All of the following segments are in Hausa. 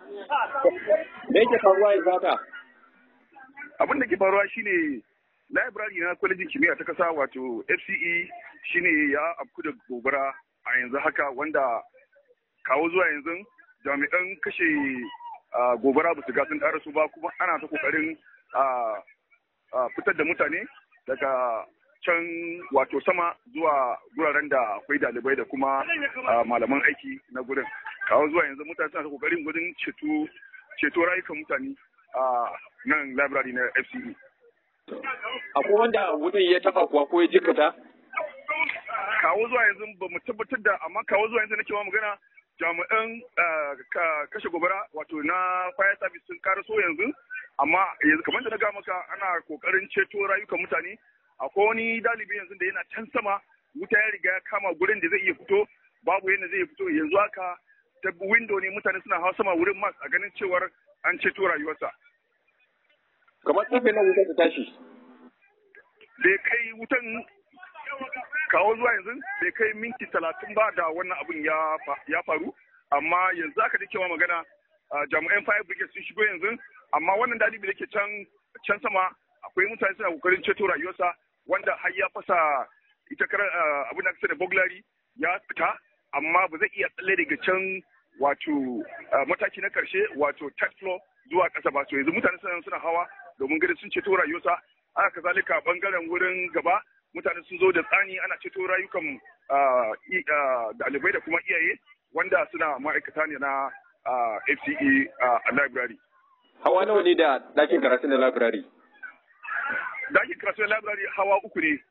Me yake faruwa yanzu haka? abin da ke faruwa shine library na kwalejin kimiyya ta kasa wato fce shine ya afku da gobara a yanzu haka wanda kawo zuwa yanzu jami'an kashe ah, gobara ba su ga sun su ba kuma ana ta kokarin ah, ah, fitar da mutane daga can wato sama zuwa guraren da akwai dalibai da kuma ah, malaman aiki na gurin kawo zuwa yanzu mutane suna ta kokarin gudun ceto ceto rayukan mutane a nan library na fce Akwai wanda wutan ya taɓa kuwa ko ya jikata? kawo zuwa yanzu ba mu tabbatar da amma kawo zuwa yanzu nake ma magana jami'an ah, ka- kashe gobara wato na fire service sun karaso yanzu amma yanzu kamar da na ga maka ana kokarin ceto rayukan mutane akwai wani dalibi yanzu da yana can sama wuta ya riga ya kama gurin da zai iya fito babu yadda zai iya fito yanzu haka ta window ne mutane suna hawa sama wurin mas a ganin cewar an ceto rayuwarsa Kamar karfe na wuta ta tashi. bai kai wutan kawo zuwa yanzu bai kai minti talatin ba da wannan abin ya fa- ya faru amma yanzu aka ji cewa magana ah, jami'an fire brigade sun shigo yanzu amma wannan dalibi da ke can can sama akwai mutane suna kokarin ceto rayuwarsa wanda har ya fasa ita kar ah, abin da aka sani burglary ya fita amma ba zai iya tsalle daga can wato ah, mataki na karshe wato third floor zuwa ƙasa ba so yanzu mutane suna suna hawa domin ganin sun ceto rayuwarsa haka kazalika bangaren wurin gaba mutane sun zo da tsani ana ceto rayukan ah, i- ah, ɗalibai da kuma iyaye wanda suna ma'aikata ne na ah, FCE ah, a library. Hawa nawa ne da ɗakin karatu na labirari? Dakin kasuwar library hawa uku ne.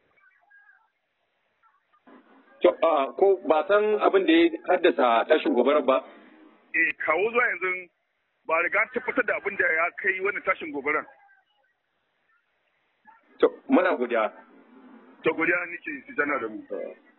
To, ah, ko ba san abin da ya haddasa tashin gobarar ba? Eh, kawo zuwa yanzu ba riga an tabbatar da abin da ya kai wani tashin gobaran. To, muna godiya. To godiya nake su jana da mu.